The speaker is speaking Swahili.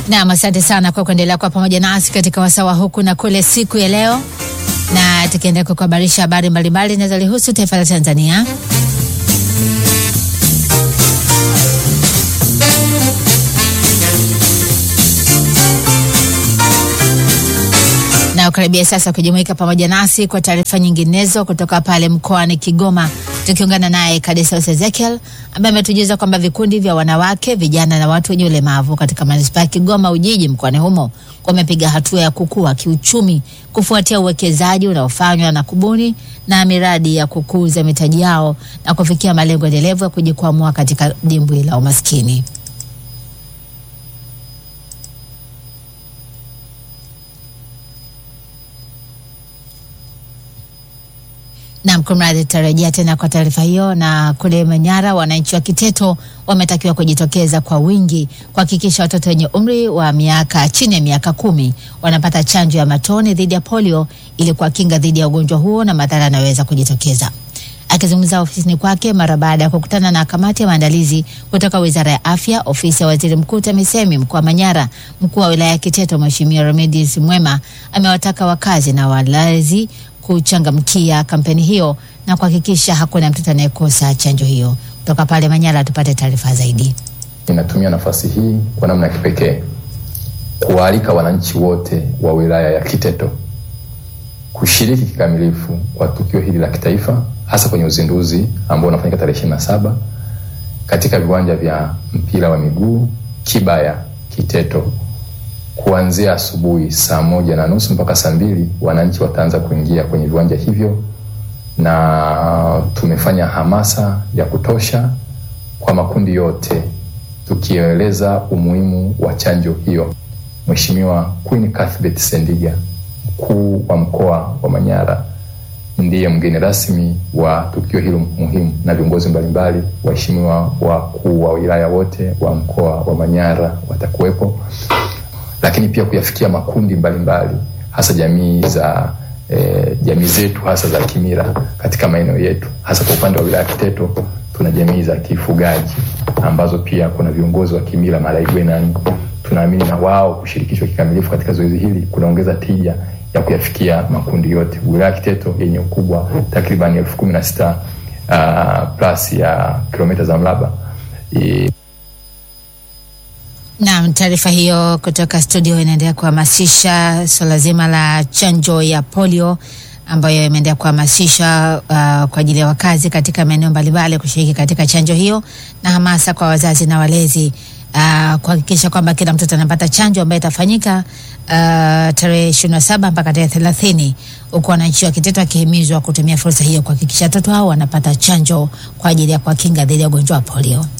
Naam, asante sana kwa kuendelea kwa pamoja nasi katika wasawa huku na kule siku ya leo, na tukiendelea kukuhabarisha habari mbalimbali zinazolihusu taifa la Tanzania. na ukaribia sasa kujumuika pamoja nasi kwa taarifa nyinginezo kutoka pale mkoani Kigoma, tukiungana naye Kadesaus Ezekiel ambaye ametujuza kwamba vikundi vya wanawake, vijana na watu wenye ulemavu katika manispaa ya Kigoma Ujiji mkoani humo wamepiga hatua ya kukua kiuchumi kufuatia uwekezaji unaofanywa na kubuni na miradi ya kukuza mitaji yao na kufikia malengo endelevu ya kujikwamua katika dimbwi la umaskini. Naam, kumradhi, tutarejea tena kwa taarifa hiyo. Na kule Manyara, wananchi wa Kiteto wametakiwa kujitokeza kwa wingi kuhakikisha watoto wenye umri wa miaka chini ya miaka kumi wanapata chanjo ya matone dhidi ya polio ili kuwakinga dhidi ya ugonjwa huo na madhara yanayoweza kujitokeza. Akizungumza ofisini kwake mara baada ya kukutana na kamati ya maandalizi kutoka Wizara ya Afya, ofisi ya Waziri Mkuu TAMISEMI mkoa wa Manyara, mkuu wa wilaya ya Kiteto Mheshimiwa Remedius Mwema amewataka wakazi na walezi kuchangamkia kampeni hiyo na kuhakikisha hakuna mtoto anayekosa chanjo hiyo. Kutoka pale Manyara tupate taarifa zaidi. Ninatumia nafasi hii kwa namna ya kipekee kuwaalika wananchi wote wa wilaya ya Kiteto kushiriki kikamilifu kwa tukio hili la kitaifa, hasa kwenye uzinduzi ambao unafanyika tarehe ishirini na saba katika viwanja vya mpira wa miguu Kibaya Kiteto kuanzia asubuhi saa moja na nusu mpaka saa mbili wananchi wataanza kuingia kwenye viwanja hivyo, na tumefanya hamasa ya kutosha kwa makundi yote tukieleza umuhimu wa chanjo hiyo. Mheshimiwa Queen Cuthbert Sendiga, mkuu wa mkoa wa Manyara, ndiye mgeni rasmi wa tukio hilo muhimu, na viongozi mbalimbali, waheshimiwa wakuu wa wilaya wote wa mkoa wa Manyara watakuwepo lakini pia kuyafikia makundi mbalimbali mbali, hasa jamii za eh, jamii zetu hasa za kimila katika maeneo yetu, hasa kwa upande wa wilaya Kiteto tuna jamii za kifugaji ambazo pia kuna viongozi wa kimila Malaigwenani. Tunaamini na wao kushirikishwa kikamilifu katika zoezi hili kunaongeza tija ya kuyafikia makundi yote. Wilaya Kiteto yenye ukubwa takriban elfu kumi na sita uh, plus ya kilomita za mraba e, Naam, taarifa hiyo kutoka studio inaendelea kuhamasisha swala zima la chanjo ya polio ambayo imeendelea kuhamasisha uh, kwa ajili ya wakazi katika maeneo mbalimbali kushiriki katika chanjo hiyo na hamasa kwa wazazi na walezi uh, kuhakikisha kwamba kila mtoto anapata chanjo ambayo itafanyika uh, tarehe ishirini na saba mpaka tarehe thelathini huku wananchi wa Kiteto wakihimizwa kutumia fursa hiyo kuhakikisha watoto hao wanapata chanjo kwa ajili ya kuwakinga dhidi ya ugonjwa wa polio.